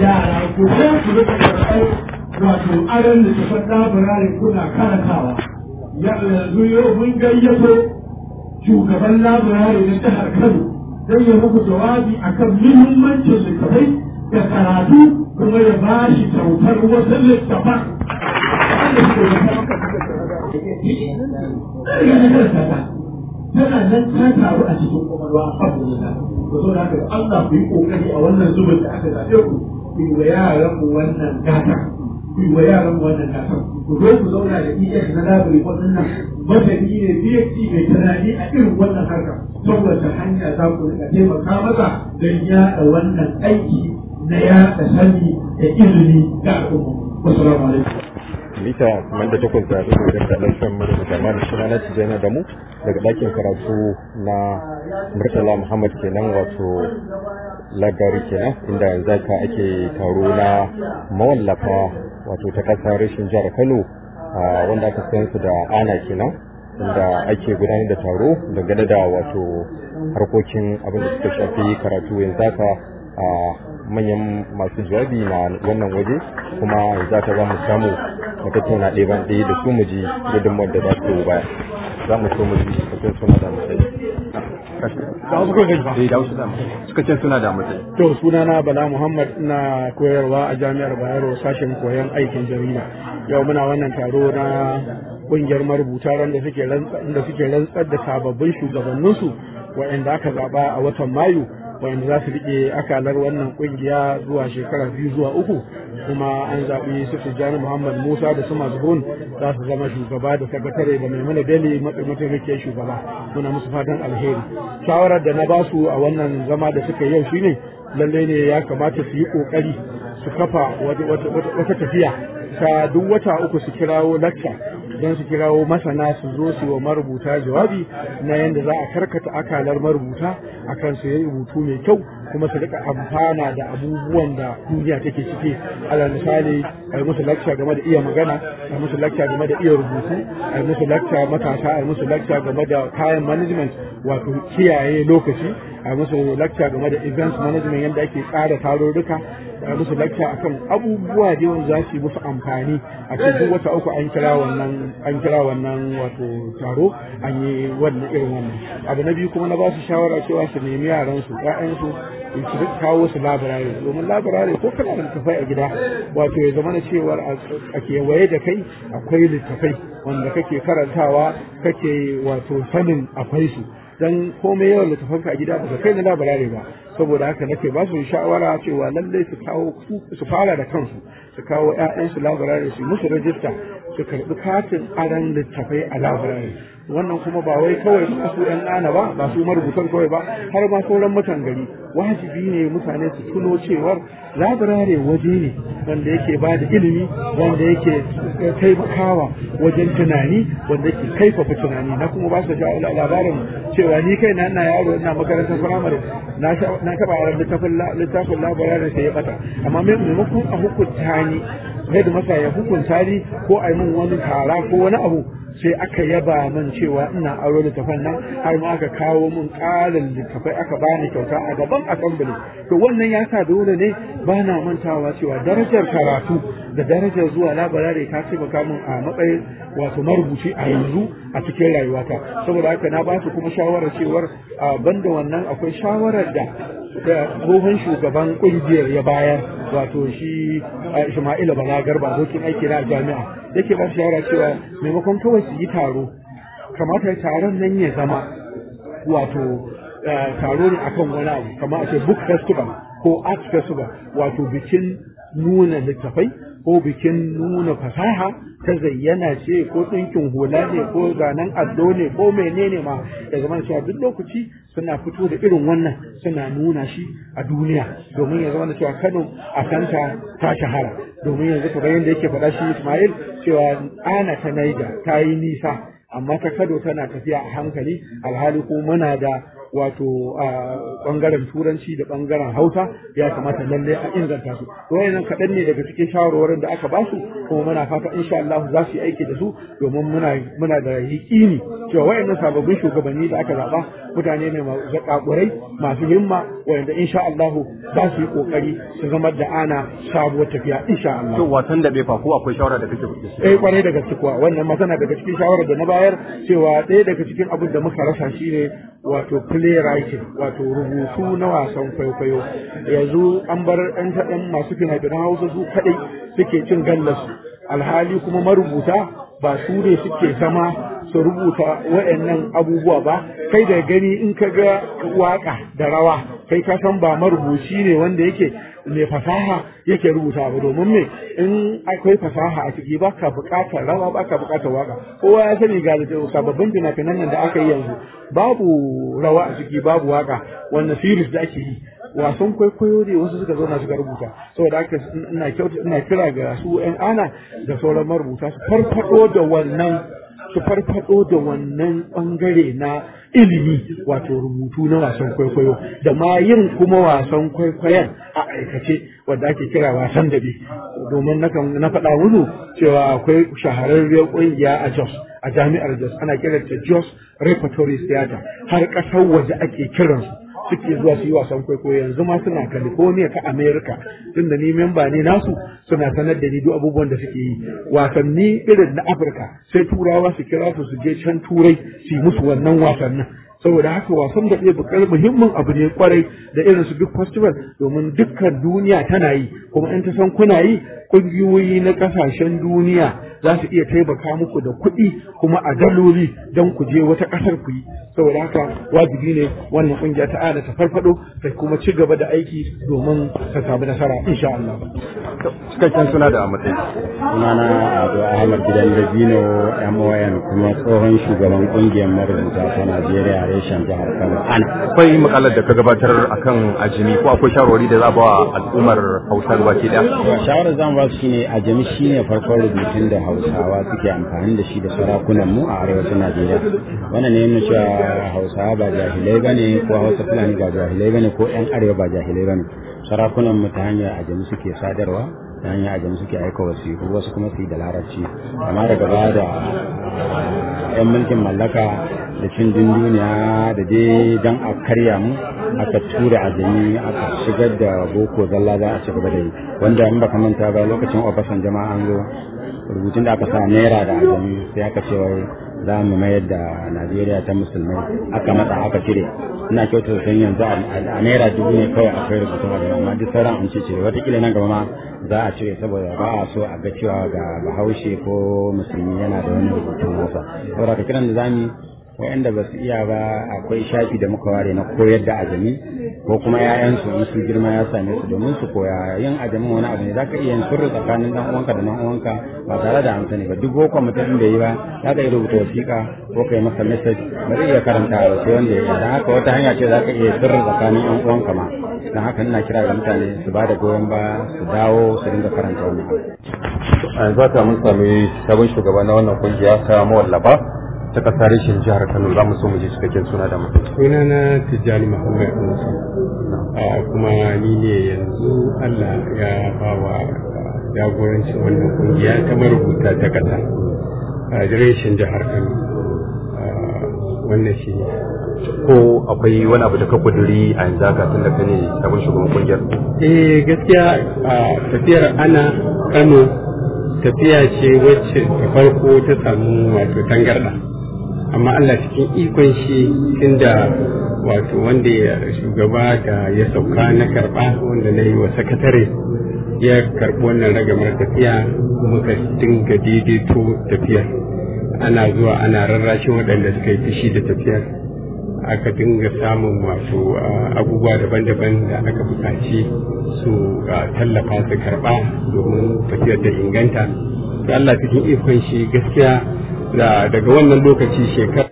yara ku je ku rika karɓar wato aron da ta faɗa birane kuna karantawa yanzu yau mun gayyato shugaban labirare na jihar Kano don ya muku jawabi akan muhimmancin littafai da karatu kuma ya ba shi kyautar wasu littafan tana nan ta taru a cikin kwakwalwa alhamdulillah to so da Allah ku yi kokari a wannan zubin da aka zaɓe ku ku yi wa yaran mu wannan gata ku yi wa yaran mu wannan gata ku zo ku zauna da ES na labiri waɗannan masani ne PhD mai tunani a irin wannan harka saboda hanya za ku rika taimaka masa don yaɗa wannan aiki na yaɗa sani da ilimi ga al'umma. Wassalamu alaikum. mita kamar da takwas da ɗigo da ta ɗan san mura da jama'a suna na tijjani da mu daga ɗakin karatu na murtala muhammad kenan wato lagari kenan inda yanzu haka ake taro na mawallafa wato ta ƙasa rashin jihar kano wanda aka san su da ana kenan inda ake gudanar da taro dangane da wato harkokin abin da suka shafi karatu yanzu haka a manyan masu jawabi na wannan waje kuma za ta za mu samu mu tattauna ɗaya ban ɗaya da su mu ji gudunmawar da za su baya za mu so mu ji suka suna da matsayi suka ce suna da matsayi to sunana bala muhammad na koyarwa a jami'ar bayero sashen koyon aikin jarida yau muna wannan taro na kungiyar marubuta da suke rantsar da sababbin shugabanninsu waɗanda aka zaɓa a watan mayu wanda za su rike akalar wannan kungiya zuwa shekara biyu zuwa uku kuma an zaɓi su Tijjani Muhammad Musa da su Mazhun za su zama shugaba da sakatare da Maimuna Bello mataimakiyar shugaba muna musu fatan alheri shawarar da na basu a wannan zama da suka yau shine lalle ne ya kamata su yi kokari su kafa wata tafiya ta duk wata uku su kirawo lacca don su kirawo masana su zo su wa marubuta jawabi na yadda za a karkata akalar marubuta akan su yi rubutu mai kyau kuma su rika amfana da abubuwan da duniya take ciki alal misali a yi musu lakca game da iya magana a yi musu lakca game da iya rubutu a yi musu lakca matasa a yi musu lakca game da kayan management wato kiyaye lokaci a yi musu lakca game da events management yadda ake tsara tarurruka a yi musu lakca akan abubuwa da yawan za su yi musu amfani a cikin wata uku an kira wannan an kira wannan wato taro an yi wannan irin wannan abu na biyu kuma na ba su shawara cewa su nemi yaran su ƴaƴan su su kawo su labarare domin labarare ko kana da littafai a gida wato ya zama na cewar a kewaye da kai akwai littafai wanda kake karantawa kake wato sanin akwai su dan komai yawan littafanka a gida ba kai na labarare ba saboda haka nake ba su shawara cewa lallai su kawo su fara da kansu su kawo ƴaƴansu labarare su musu rajista su karɓi katin aran littafai a labarare wannan kuma ba wai kawai su ɗan ɗana ba ba su marubutan kawai ba har ma sauran mutan gari wajibi ne mutane su tuno cewar labarare waje ne wanda yake ba da ilimi wanda yake taimakawa wajen tunani wanda yake kaifafa tunani na kuma ba su labarin cewa ni kai na ina yaro ina makarantar firamare na taɓa yaran littafin labarare sai ya bata amma maimakon a hukunta ni yadda masa ya hukunta ni ko a yi min wani tara ko wani abu sai aka yaba min cewa ina aro littafan nan har ma aka kawo min ƙarin littafai aka bani kyauta a gaban assembly to wannan ya sa dole ne ba na mantawa cewa darajar karatu da darajar zuwa labarare ta taimaka min a matsayin wato marubuci a yanzu a cikin rayuwata saboda haka na ba su kuma shawarar cewar banda wannan akwai shawarar da da tsohon shugaban kungiyar ya bayar wato shi Ismaila Bala Garba abokin aiki na jami'a yake ba shawara cewa maimakon kawai su yi taro kamata taron nan ya zama wato taro ne akan wani abu kamar a ce book festival ko art festival wato bikin nuna littafai ko bikin nuna fasaha ta zayyana ce ko ɗinkin hula ne ko zanen addo ne ko menene ma da zaman cewa duk lokaci suna fito da irin wannan suna nuna shi a duniya domin ya zama cewa Kano a kanta ta shahara domin yanzu kamar yadda yake faɗa shi Ismail cewa ana ta Naija ta yi nisa amma ta Kano tana tafiya a hankali alhali ko muna da wato a bangaren turanci da bangaren hausa ya kamata lalle a inganta su to wayannan kaɗan ne daga cikin shawarwarin da aka basu kuma muna fata insha Allah za su yi aiki da su domin muna muna da yaƙini cewa wayannan sababbin shugabanni da aka zaba mutane ne masu zakakurai masu himma wayanda insha Allah za su yi kokari su zama da ana sabuwar tafiya insha Allah to wasan da bai fa ko akwai shawara da kake da shi eh kwarai da gaske kuwa wannan masana daga cikin shawarar da na bayar cewa ɗaya daga cikin abin da muka rasa shine wato playwriting wato rubutu na wasan kwaikwayo yanzu an bar ɗan taɗan masu fina-finan hausa su kaɗai suke cin gallas alhali kuma marubuta ba su ne suke zama su rubuta waɗannan abubuwa ba kai da gani in ka ga waka da rawa kai ka san ba marubuci ne wanda yake mai fasaha yake rubuta ba domin me in akwai fasaha a ciki ba ka buƙatar rawa ba ka buƙatar waka kowa ya sani ga sababbin fina-finan nan da aka yi yanzu babu rawa a ciki babu waka wannan series da ake yi wasan kwaikwayo ne wasu suka zauna suka rubuta saboda haka ina kyauta ina kira ga su yan ana da sauran marubuta su farfado da wannan su farfado da wannan bangare na ilimi wato rubutu na wasan kwaikwayo da ma yin kuma wasan kwaikwayon a aikace wanda ake kira wasan dabe domin na faɗa musu cewa akwai shahararriyar ƙungiya a Jos a jami'ar Jos ana kiranta Jos Repertory Theater har ƙasar waje ake kiransu suke zuwa su yi wasan kwaikwayo yanzu ma suna California ta America tunda ni memba ne nasu suna sanar da ni duk abubuwan da suke yi wasanni irin na Afirka sai turawa su kira su su je can turai su yi musu wannan wasannin saboda haka wasan da ɗaya bukar muhimmin abu ne kwarai da irin su duk festival domin dukkan duniya tana yi kuma in ta san kuna yi ƙungiyoyi na ƙasashen duniya za su iya taimaka muku da kuɗi kuma a daloli don ku je wata ƙasar ku yi saboda haka wajibi ne wannan ƙungiya ta ana ta farfado ta kuma ci gaba da aiki domin ta samu nasara insha Allah. cikakken suna da matsayi sunana Ado Ahmad Gidan Dabino MON kuma tsohon shugaban kungiyar marubuta ta Najeriya reshen jihar Kano. an akwai makalar da ka gabatar akan ajimi ko akwai shawarwari da za ba wa al'ummar Hausa baki daya Shawarar zan ba su shine a jami shine farkon rubutun da Hausawa suke amfani da shi da sarakunan mu a arewacin Najeriya. Wannan ne nuna cewa Hausawa ba jahilai bane ko Hausa Fulani ba jahilai bane ko ƴan arewa ba jahilai bane. Sarakunan mu ta hanyar ajami suke sadarwa ta hanyar ajami suke aika wasiƙu wasu kuma su yi da larabci amma daga baya da yan mulkin mallaka da cin duniya da dai dan a karya mu aka tura ajami aka shigar da boko zalla za a ci gaba da yi wanda in baka manta ba lokacin obasan jama'a an zo rubutun da aka sa naira da ajami sai aka ce wai za mu mayar da najeriya ta musulmai aka matsa aka cire ina kyautar san yanzu a naira dubu ne kawai akwai rubutun ajami amma duk sauran an cire watakila nan gaba ma za a cire saboda ba a so a ga cewa ga bahaushe ko musulmi yana da wani rubutun nasa saboda ka kiran da zamu wa'anda ba su iya ba akwai shafi da muka ware na koyar da ajami ko kuma ‘ya'yansu in su girma ya same su domin su koya yin ajamin wani abu ne za ka iya yin sirri tsakanin dan uwanka da dan uwanka ba tare da an sani ba duk boko mutum da yi ba za ka iya rubuta wasiƙa ko ka yi masa message ba zai iya karanta ba sai wanda ya yi don haka wata hanya ce za ka iya sirri tsakanin ‘yan uwanka ma don haka ina kira ga mutane su ba da goyon ba su dawo su dinga karanta wannan abu. a yanzu haka mun sami sabon shugaba na wannan kungiya ta mawallafa ta kasar reshen jihar Kano za mu so mu ji cikakken suna da mutum. sunana tijjani muhammad musa a kuma ni ne yanzu allah ya ba wa jagorancin wannan kungiya ta marubuta ta kasa a reshen jihar kano wannan shi ne Ko akwai wani abu da ka kuduri a yanzu haka tun da ka ne sabon shugaban kungiyar? eh gaskiya a tafiyar ana kano tafiya ce wacce da farko ta samu wato tangarda amma Allah cikin ikon shi tunda wato wanda ya shugaba da ya sauka na karba wanda na yi wa sakatare ya karbi wannan ragamar tafiya muka dinga daidaito tafiyar ana zuwa ana rarrashin waɗanda suka yi fushi da tafiyar aka dinga samun wato abubuwa daban-daban da aka buƙaci su tallafa su karɓa domin tafiyar da inganta da Allah cikin ikon shi gaskiya daga wannan lokaci shekara